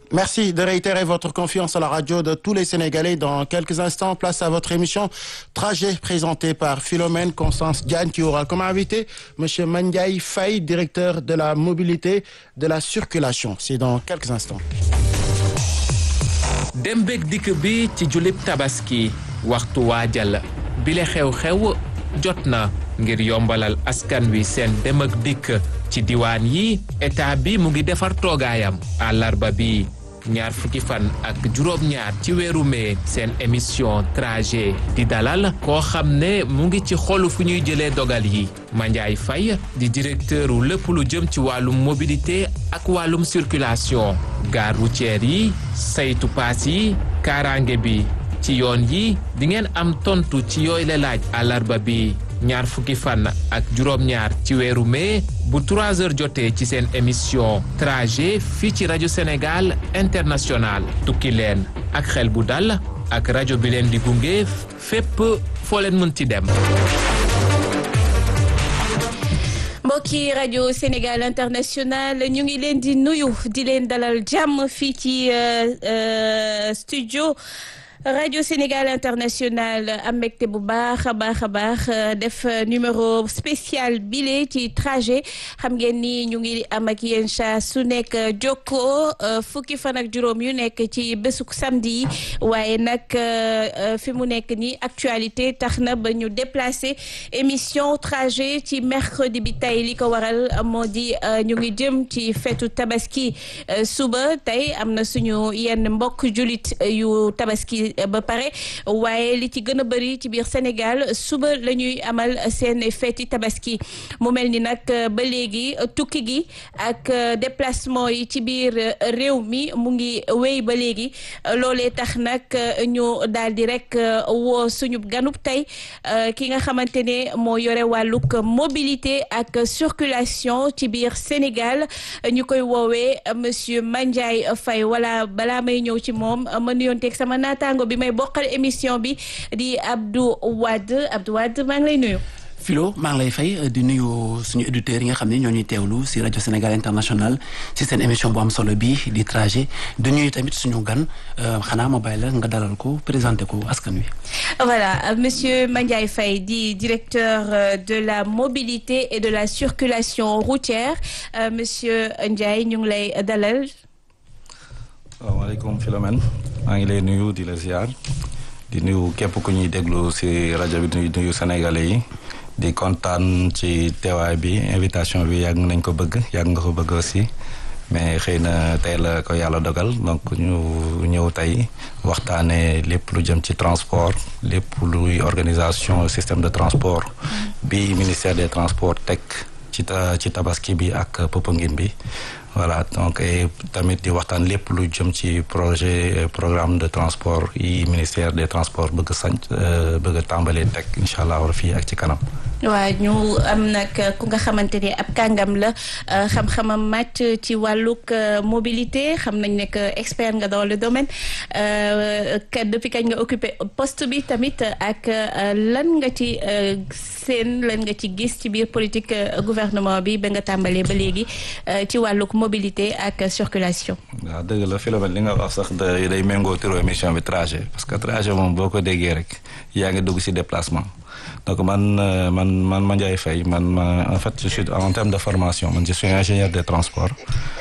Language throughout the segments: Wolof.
Merci de réitérer votre confiance à la radio de tous les Sénégalais. Dans quelques instants, place à votre émission Trajet présentée par Philomène Constance Diagne qui aura comme invité Monsieur Mandiaye Faye, directeur de la mobilité de la circulation. C'est dans quelques instants. dem beeg dikk bi ci julib tabaski waxtu waajal bile xew-xew jot na ngir yombalal askan wi seen dem ak dikk ci diwaan yi état bi mu ngi defar toogaayam àllarba bi ñaar fukki fan ak juróom-ñaar ci weeru mee seen émission trajet di dalal koo xam ne mu ngi ci xolu fu ñuy jëlee dogal yi Mandiaye Faye di directeur wu lépp lu jëm ci wàllum mobilité ak wàllum circulation gare routière yi saytu paas yi kaaraange bi ci yoon yi di ngeen am tontu ci yooyu la laaj àllarba bi ñaar fukki fan ak juróom-ñaar ci weeru mai bu 3 heures jotee ci seen émission trajet fii ci rajo Sénégal international tukki leen ak xel bu dal ak rajo bi leen di gunge fépp foo leen mën ci dem. mbokki rajo Sénégal international ñu ngi leen di nuyu di leen dalal jàmm fii ci studio. radio Sénégal international am mbégte bu baax a baax a baax def numéro spécial bile ci trajet xam ngeen ni ñu ngi am ak yéen saa su nekk jokkoo fukki fan ak juróom yu nekk ci bésuk samedi yi waaye nag fi mu nekk ni actualité tax na ba ñu déplacé émission trajet ci mercredi bi tey li ko waral moo di ñu ngi jëm ci fetu tabaski suba tey am na suñu yenn mbokk julit yu tabaski ba pare waaye li ci gën a bëri ci biir Sénégal suba la ñuy amal seen feeti tabaski mu mel ni nag ba léegi tukki gi ak déplacement yi ci biir réew mi mu ngi wéy ba léegi loolee tax nag ñu daal di rek woo suñu ganub tey ki nga xamante ne moo yore wàllug mobilité ak circulation ci biir Sénégal ñu koy woowee monsieur Mandiaye Faye wala balaa may ñëw ci moom ma nuyonteeg sama naataango bi may bokkal émission bi di Abdou Wade Abdou Wade maa ngi lay nuyu. Philo maa ngi lay fay di nuyu suñu auditeurs yi nga xam ne ñoo ñuy teewlu si rajo Sénégal international si seen émission bu am solo bi di trajet di nuyu tamit suñu gan xanaa ma bàyyi la nga dalal ko présenté ko askan wi. voilà monsieur Mandiaye Faye di directeur de la mobilité et de la circulation routière monsieur Ndiaye ñu ngi lay dalal. salaamaaleykum Philomène maa ngi lay nuyu di la ziar di nuyu képp ku ñuy déglu si rajo bi di nuyu sénégalais yi di kontaan ci teewaay bi invitation bi yàgg nañ ko bëgg yàgg nga ko bëgg aussi mais xëy na tey la ko yàlla dogal donc ñu ñëw tey waxtaanee lépp lu jëm ci transport lépp luy organisation système de transport bi ministère des transports teg ci ci tabaski bi ak Popenguine bi voilà donc tamit di waxtaan lépp lu jëm ci projet programme de transport yi ministère des transports bëgg sanc bëgg a tàmbalee teg incha allah war fii ak ci kanam. waaw ñu am nag ku nga xamante ne ab kàngam la xam-xamam màcc ci wàllug mobilité xam nañ ne que expert nga dans le domaine depuis kañ nga occupé poste bi tamit ak lan nga ci seen lan nga ci gis ci biir politique gouvernement bi ba nga tàmbalee ba léegi ci wàllug mobilité ak circulation. waaw dëgg la Philomène li nga wax sax day day méngoo turu émission bi trajet parce que trajet moom boo ko déggee rek yaa ngi dugg ci déplacement. donc man man man Mandiaye Faye man ma en fait je suis en termes de formation man je suis ingénieur des transports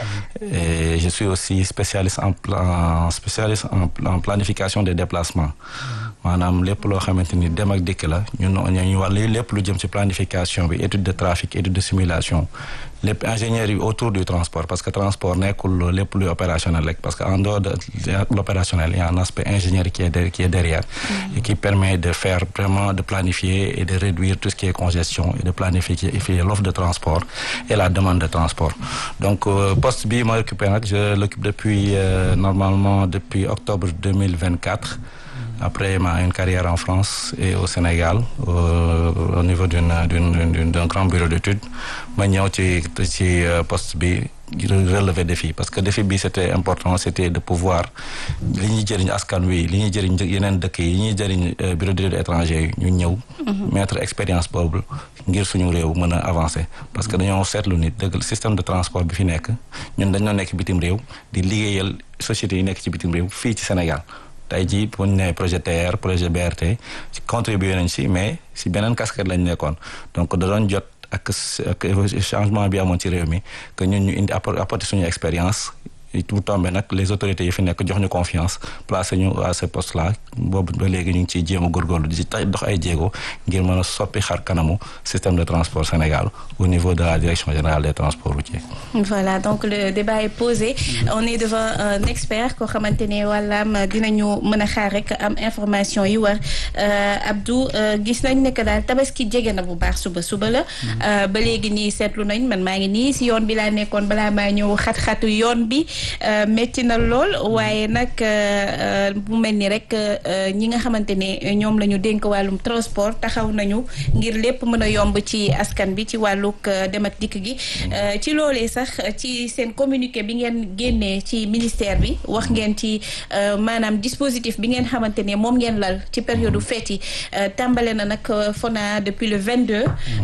et je suis aussi spécialiste en plan spécialiste en, en planification des déplacements maanaam lépp loo xamante ni dem ak dikk la ñun ñu wàll lépp lu jëm ci planification bi étude de trafic étude de simulation lépp ingénieurs yi autour du transport parce que transport nekkul lépp luy opérationnel rek parce que en dehors de l'opérationnel il y a un aspect ingénieur qui est de, qui est derrière et qui permet de faire vraiment de planifier et de réduire tout ce qui est congestion et de planifier l'offre de transport et la demande de transport donc poste bi ma occupé nag je l'occupe depuis euh, normalement depuis octobre 2024 après ma une carrière en France et au Sénégal au, au niveau d'une d'une d'un grand bureau d'études ma ñëw ci ci poste bi relever défi parce que défi bi c'était important c'était de pouvoir li ñuy jëriñ askan wi li ñuy jëriñ yeneen dëkk yi li ñuy jëriñ bureau d'études étrangers yi ñu ñëw mettre expérience boobu ngir suñu réew mën a avancer parce que dañoo seetlu nit dëgg système de transport bi fi nekk ñun dañoo nekk bitim réew di liggéeyal sociétés yi nekk ci bitim réew fii ci Sénégal tey jii bu ñu nee projet TR projet BRT contribué nañ si mais si beneen casquette lañ nekkoon donc da doon jot ak ak changement bi amoon ci réew mi que ñun ñu indi apporter suñu expérience mu tombé nag les autorités yi fi nekk jox ñu confiance placé ñu à ce poste là boobu ba léegi ñu ngi ciy jéem a góorgóorlu di ci dox ay jéego ngir mën a soppi xar kanamu système de transport Sénégal au niveau de la direction générale des transports routiers. voilà donc le débat est posé on est devant un expert koo xamante ne wàllaam dinañu mën a xaar rek am information yi war Abdou gis nañ ne que daal tabaski jege na bu baax suba suba la. ba léegi nii seetlu nañ man maa ngi nii si yoon bi laa nekkoon balaa maa ñëw xat-xatu yoon bi. métti na lool waaye nag bu mel ni rek ñi nga xamante ne ñoom la ñu dénk wàllum transport taxaw nañu ngir lépp mën a yomb ci askan bi ci wàllug dem ak dikk gi ci loolee sax ci seen communiqué bi ngeen génnee ci ministère bi wax ngeen ci maanaam dispositif bi ngeen xamante ne moom ngeen lal ci période fête yi tàmbale na nag FONA depuis le 22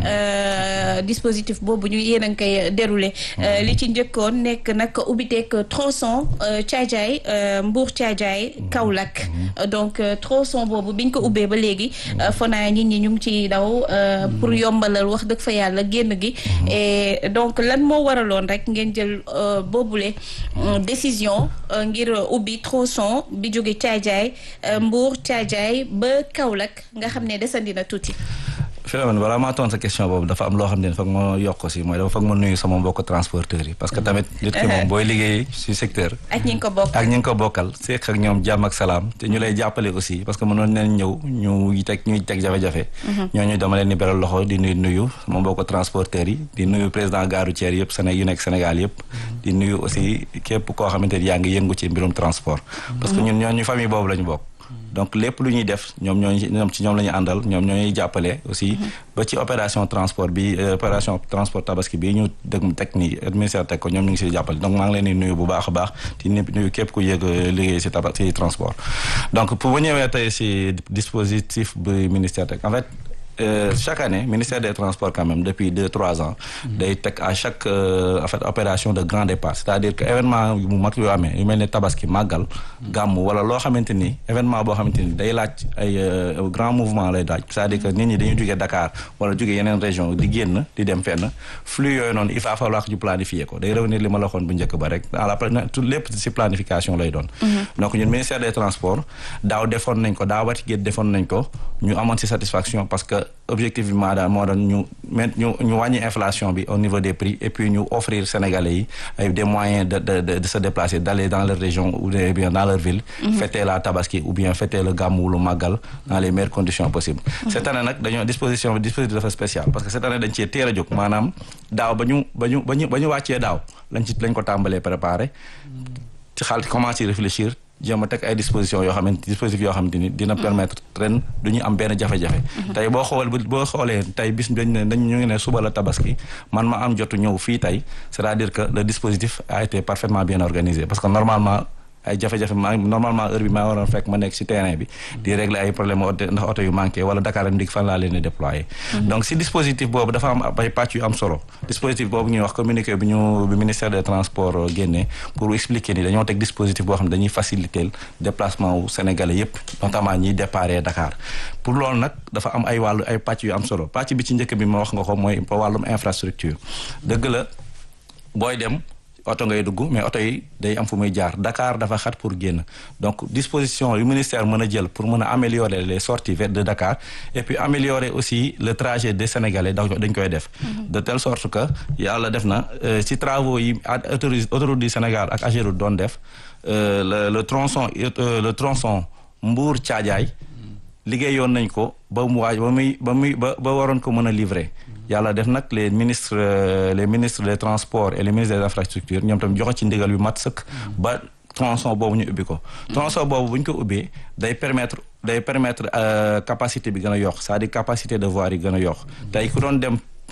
dispositif boobu ñu yéen a ngi koy déroulé li ci njëkkoon nekk nag ubbiteeg tronçon Thiadiaye Mbour Thiadiaye Kaolack donc tronçon boobu biñ ko ubbee ba léegi FONA nit ñi ñu ngi ci daw pour yombalal wax dëgg fa yàlla génn gi et donc lan moo waraloon rek ngeen jël boobule décision ngir ubbi tronçon bi jóge Thiadiaye Mbour Thiadiaye ba Kaolack nga xam ne desandi na tuuti Philomène balaa maa tontu sa question boobu dafa am loo xam ne foog ma yokk si mooy dafa foog ma nuyu sama mbokk transporteurs yi parce que tamit nit ki moom booy liggéey si secteur ak ñi nga ko bokkal ak ñi nga ko bokkal seq ak ñoom jàmm ak salaam te ñu lay jàppale aussi parce que mënoon neen ñëw ñu teg ñuy teg jafe-jafe ñooñu dama leen di beral loxo di nuyu nuyu sama mbokk transporteurs yi di nuyu président gare routière yëpp Sénégal yu nekk Sénégal yëpp di nuyu aussi képp koo xamante ni yaa ngi yëngu ci mbirum transport parce que ñun ñooñu famille boobu la ñu bokk donc lépp lu ñuy def ñoom ñooñu ñoom ci ñoom la ñu àndal ñoom ñooñuy jàppale aussi ba ci opération transport bi opération transport tabaski bi ñu dëgg teg ni ministère teg ko ñoom ñu ngi siy jàppale donc maa ngi leen di nuyu bu baax a baax di nuyu képp ku yëg liggéey si tabax si transport donc pour bu ñëwee tey si dispositif bi ministère teg en fait Euh, chaque année ministère des transports quand même depuis deux trois ans day teg à chaque euh, en fait opération de grand départ c'est-à-dire que événement yu mag yoo amee yu mel ne tabaski màggal gàmm wala loo xamante ni événement boo xamante ni day laaj ay grand mouvement lay laaj c'est-à-dire que nit ñi dañuy jógee Dakar wala jógee yeneen région di génn di dem fenn flux yooyu noonu il va falloir que ñu planifier ko day revenir li ma la waxoon bu njëkk ba rek à la tout lépp ci planification lay doon donc ñun ministère des transports daaw defoon nañ ko daaw wati géet defoon nañ ko ñu amoon ci satisfaction parce que objectif bi maa daal moo doon ñu ñu ñu wàññi inflation bi au niveau des prix et puis ñu offrir Sénégalais yi ay des moyens de de de se déplacer d'aller dans leur région ou bien dans leur ville. fêter la tabaski ou bien fêter le gàmmu lu màggal dans les meilleures conditions possibles. cette année nag dañoo disposition dispositif dafa spécial parce que cette année dañ cee teel a jóg maanaam daaw ba ñu ba ñu ba ñu ba ñu wàccee daaw lañ ci lañ ko tàmbalee préparer ci xaalis commencer réfléchir. jéem a teg ay dispositions yoo xamante dispositifs yoo xamante ni dina permettre ren du ñu am benn jafe-jafe tey boo xool boo xoolee tey bis dañ ne dañ ñu ngi ne suba la tabaski man ma am jotu ñëw fii tey c'est-à-dire que le dispositif a été parfaitement bien organisé parce que normalement ay jafe-jafe ma normalement heure bi maa waroon fekk ma nekk ci terrain bi di régler ay problème ndax oto yu manqué wala Dakar ak ndig fan laa leen di déployer donc si dispositif boobu dafa am ay pàcc yu am solo dispositif boobu ñuy wax communiqué bi ñu bi ministère des transports génnee pour expliquer ni dañoo teg dispositif boo xam ne dañuy faciliter déplacement wu sénégalais yépp notamment ñiy déparé Dakar pour loolu nag dafa am ay wàllu ay pàcc yu am solo pàcc bi ci njëkk bi ma wax nga ko mooy wàllum infrastructure dëgg la booy dem oto ngay dugg mais oto yi day am fu muy jaar Dakar dafa xat pour génn donc disposition yu ministère mën a jël pour mën a améliorer les sorties vers de Dakar et puis améliorer aussi le trajet des Sénégalais dañ koy def de telle sorte que yàlla def na ci travaux yi autoroute du Sénégal ak Ageroute doon def le le tronçon le tronçon Mbour Thiadiaye liggéeyoon nañ ko ba mu waaj ba muy ba muy ba ba waroon ko mën a livrer yàlla def nag les ministres les ministres des transports et les ministres des infrastructures ñoom tam joxe ci ndigal yu mat sëkk ba tronçon boobu ñu ubbi ko tronçon boobu bu ñu ko ubbee day permettre day permettre capacité bi gën a yokk c'est-à-dire capacité de voirie yi gën a yokk tey ku doon dem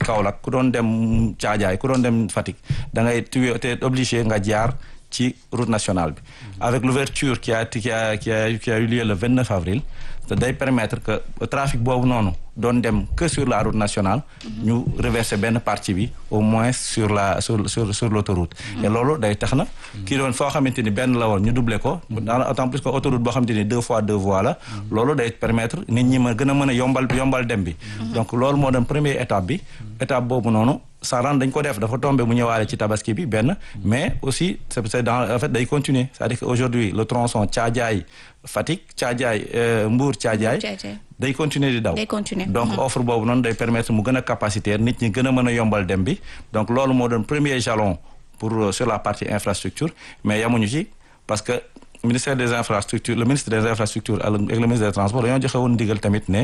Kaolack ku doon dem Thiadiaye ku doon dem Fatick da ngay tu es obligé nga jaar ci route nationale bi avec l'ouverture qui a qui a qui a qui a eu lieu le 29 avril te day permettre que trafic boobu noonu doon dem que sur la route nationale ñu reverser benn partie bi au moins sur la sur sur sur l'autoroute et loolu day tax na kii doon foo xamante ni benn la woon ñu doubler ko dans d'autant plus que autoroute boo xamante ni deux fois deux voies la loolu day permettre nit ñi ma gën a mën a yombal yombal dem bi donc loolu moo doon première étape bi étape boobu noonu Saran dañ ko def dafa tombé mu ñëwaale ci tabaski bi benn mais aussi c'est c'est dans en fait day continuer c'est-à-dire que aujourd'hui le tronçon Thiadiaye Fatick Thiadiaye Mbour Thiadiaye day continuer di daw day continuer donc offre boobu noonu day permettre mu gën a capacitaire nit ñi gën a mën a yombal dem bi donc loolu moo doon premier jalon pour sur la partie infrastructure mais yamuñu ci parce que ministère des infrastructures le ministre des infrastructures ak le ministre des transports dañoo joxe woon ndigal tamit ne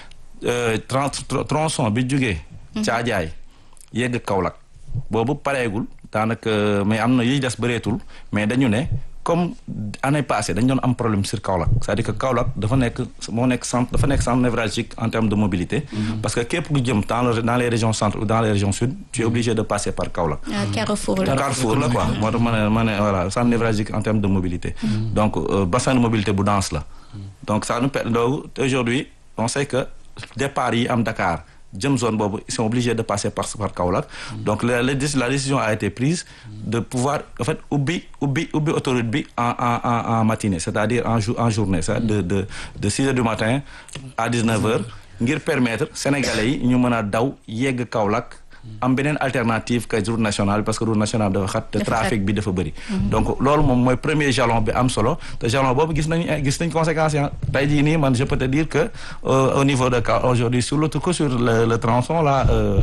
tronçon bi jógee Thiadiaye yegg Kaolack boobu pareegul daanaka mais am na yiy des bëreetul mais dañu ne comme année passée dañu doon am problème sur Kaolack c'est-à-dire que Kaolack dafa nekk moo nekk centre dafa nekk centre névralgique en termes de mobilité parce que képp ku jëm dans dans les régions centre ou dans les régions sud tu es obligé de passer par Kaolack Carrefour la Carrefour la quoi moo tax ma ne ma ne voilà centre névralgique en termes de mobilité donc bassin de mobilité bu dense la donc ça nous permet donc aujourd'hui on sait que départ yi am Dakar jëm zone boobu ils sont obligés de passer par par Kaolack donc la la décision a été prise de pouvoir en fait ubbi ubbi ubbi autoroute bi en en en en matinée c'est-à-dire en jour en journée ça de de de six heures du matin à dix-neuf heures ngir permettre sénégalais yi ñu mën a daw yegg Kaolack am beneen alternative que route nationale parce que route nationale dafa xat te trafic bi dafa bëri donc loolu moom mooy premier jalon bi am solo te jalon boobu gis nañ gis nañ conséquences yi tey jii nii man je peux te dire que au niveau de cas aujourd'hui sur le que sur le le tronçon là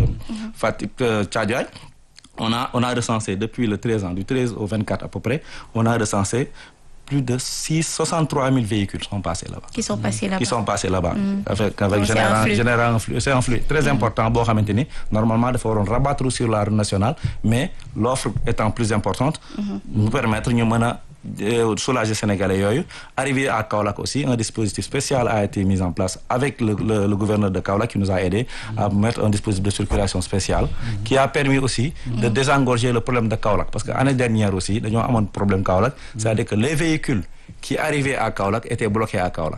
Fatick Thiadiaye on a on a recensé depuis le 13 ans du 13 au 24 à peu près on a recensé plus de six soixante-trois mille véhicules sont passés là-bas. qui sont passés là-bas qui sont passés là-bas. avec avec Donc, c'est un général flux. général un flux c'est un flux très important boo xamante ni normalement dafa waroon rabattre sur la route nationale mais l'offre étant plus importante. nous permettre ñu mën a euh, soulager sénégalais yooyu. arrivé à Kaolack aussi un dispositif spécial a été mis en place avec le le, le gouverneur de Kaolack qui nous a aidé à mettre un dispositif de circulation spéciale. qui a permis aussi de désengorger le problème de Kaolack parce que année dernière aussi dañoo amoon problème Kaolack. c'est-à-dire que les véhicules qui arrivaient à Kaolack étaient bloqués à Kaolack.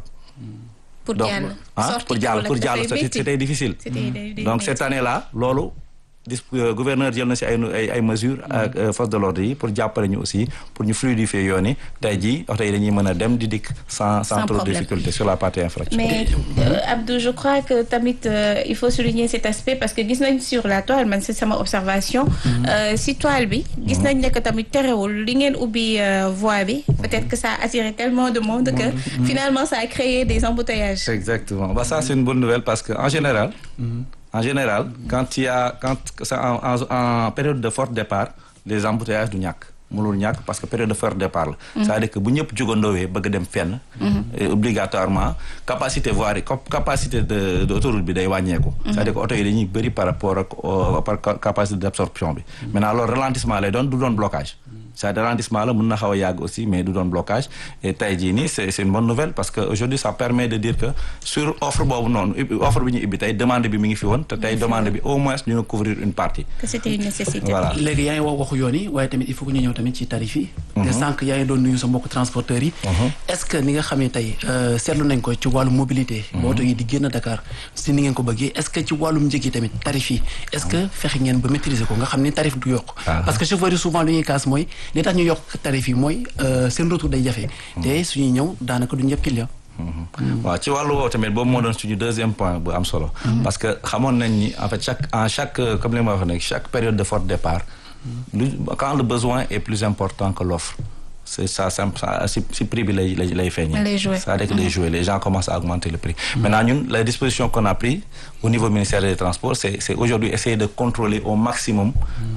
pour donc jàll ah sortie pour jàll Kaolack pour jàll dafay métti. c'était difficile. C'était day- day donc métti. cette année-là loolu dis euh, gouverneur jël na ci ay ay ay mesures ak euh, force de l'ordre yi pour jàppale ñu aussi pour ñu fluidifier yoon yi tey jii oto yi dañuy mën a dem di dikk sans sans Sans trop de problème. difficulté sur la partie infrastructure. mais euh, Abdou je crois que tamit euh, il faut souligner cet aspect parce que gis nañ sur la toile man c'est sama observation euh, si toile bi gis nañ ne que tamit terewul li ngeen ubbi euh, voie bi peut-être que ça a attiré tellement de monde que finalement ça a créé des embouteillages Exactement. Bah, ça, c'est une bonne nouvelle parce que en général, en général, quand il y a, quand ça, en, en- en période de fort départ, les embouteillages du ñàkk. mënul ñàkk parce que période de fort départ la. c'est-à-dire que bu ñëpp jógandoowee bëgg dem fenn. et obligatoirement capacité voirie cap- capacité de de autoroute bi day wàññeeku. c'est-à-dire que oto yi dañuy bëri par rapport ak au- par ca- capacité d'absorption bi. maintenant loolu ralentissement lay doon du doon blocage. c'est ralentissement la mën na xaw a yàgg aussi mais du doon blocage et tey jii nii c'est c'est une bonne nouvelle parce que aujourd'hui ça permet de dire que sur offre boobu noonu ubbi- offre bi ñu ibbi tey demande bi mi ngi fi woon te tey demande bi au moins ñu ngi couvrir une partie que c'était une nécessité voilà léegi yaa ngi wax waxu yoon yi waaye tamit il faut que ñu ñëw tamit ci tarif yi te sànq yaa ngi doon nuyu sa mbokk transporteurs yi est-ce que ni nga xam ne tey euh, seetlu nañ ko ci wàllum mobilité ba oto yi di génn Dakar si ni ngeen ko bëggee est-ce que ci wàllum njëg yi tamit tarif yi est-ce que fexe ngeen ba maîtriser ko nga xam ne tarif du yokk parce que chauffeurs yi souvent lu ñuy kaas mooy li tax ñu yokk tarif yi mooy euh, seen retour day jafe te suñuy ñëw daanaka du ñëpp client waaw ci wàllu woowu tamit boobu moo doon suñu deuxième point bu am solo parce que xamoon nañ ni en fait chaque en chaque euh, comme li ma wax nag chaque période de fort départ lu quand le besoin est plus important que l'offre c'est ça ça ça si si prix bi lay lay lay feeñee Lay jouer. c'est-à-dire que lay jouer les gens commencent à augmenter le prix maintenant ñun la disposition qu'on a pris au niveau ministère des transports c'est c'est aujourd'hui essayer de contrôler au maximum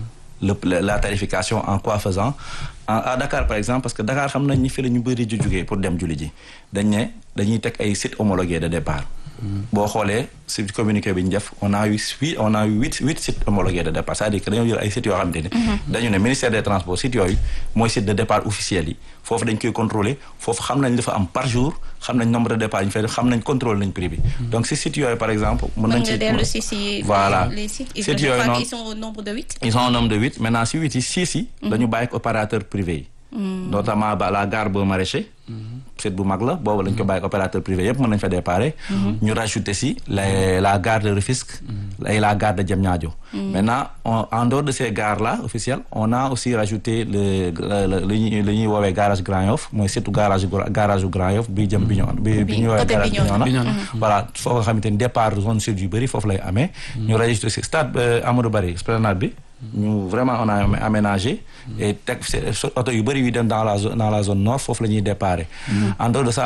le la la tarification en quoi faisant en à Dakar par exemple parce que Dakar xam nañ ni fi la ñu bëri ju jugee pour dem julli ji dañ ne dañuy teg ay sites homologués de départ boo xoolee si communiqué bi ñu def on a eu huit on a eu huit huit sites homologués de départ c'est-à-dire que dañoo jël ay sites yoo xamante ni dañu ne ministère des transports sites yooyu mooy site de départ officiel yi foofu dañ koy contrôler foofu xam nañ li fa am par jour xam nañ nombre de départ yi ñu fay def xam nañ contrôle nañ prix bi donc si sites yooyu par exemple mën nañ nga ci dellu si si voilà les sites ils, sites je yooyu crois noonu qu'ils sont au nombre de huit ils sont au nombre de huit maintenant si huit yi six yi dañu bàyyi ak opérateur privé yi notamment ba la gare Baux Maraîchers site bu mag la boobu lañ ko bàyyi ak opérateur privé yëpp mën nañ fa déparé ñu rajouter si la la gare de Rufisque et la gare de Diamniadio maintenant on- en dehors de ces gares là officielles on a aussi rajouté le le li ñuy li ñuy woowee garage Grand Yoff mooy surtout garage gu- garage gu Grand Yoff bi jëm Bignona bi bi ñuy woowee côté garage Bignona. Bignona voilà foo nga xamante ni départ zone sud yu bëri foofu lay amee ñu rajouté si stade euh, Amadou Barry esplanade bi ñu vraiment on a amé- aménagé et teg oto yu bëri yu dem dans la zone dans la zone nord foofu la ñuy déparé en dehors de ça